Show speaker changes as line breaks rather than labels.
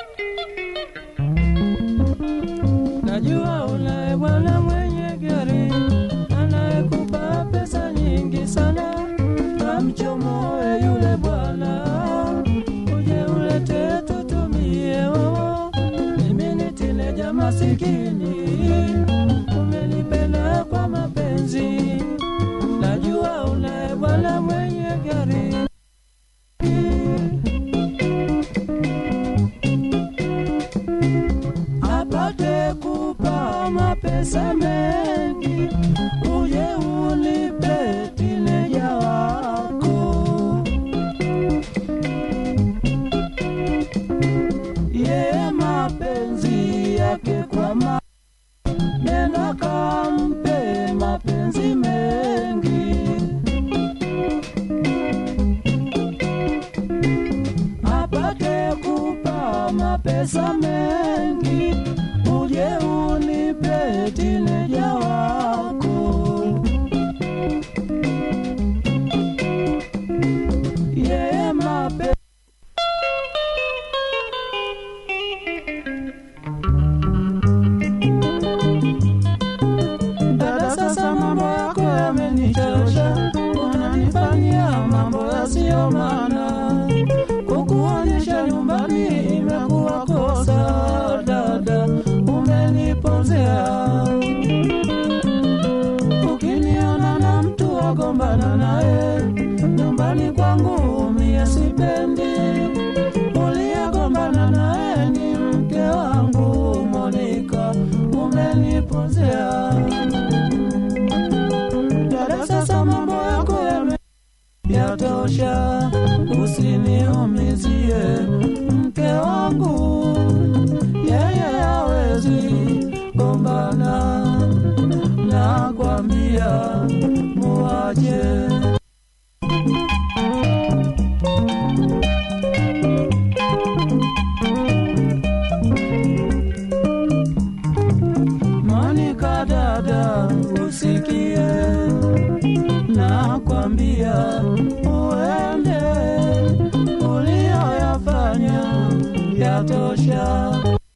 Najua unaye bwana mwenye gari anayekupa pesa nyingi sana, kamchomoe yule bwana, uje ulete tutumie. Oh, mimi ni tineja masikini, umenipenda kwa mapenzi. Najua unaye bwana mwenye gari apate kupa mapesa mengi, uje ulipe tineja wako. Yeye mapenzi yake kwa ma nena kampe mapenzi mengi apate kupa mapesa mengi, uje unipe tineja wako. Yeye mapenzi Dada, sasa mambo yako yamenichosha, unanifanyia mambo yasiyo maana. Kukuonyesha nyumbani imekuwa kosa, dada, umenipozea. Ukiniona na mtu wagombana naye nyumbani kwangu, mie sipendi. Uliyegombana naye ni mke wangu Monika, umenipozea. Dada, sasa mambo yako yame yatosha, usiniumizie mke wangu, yeye hawezi gombana, nakwambia muache. Monika dada, usikie nakwambia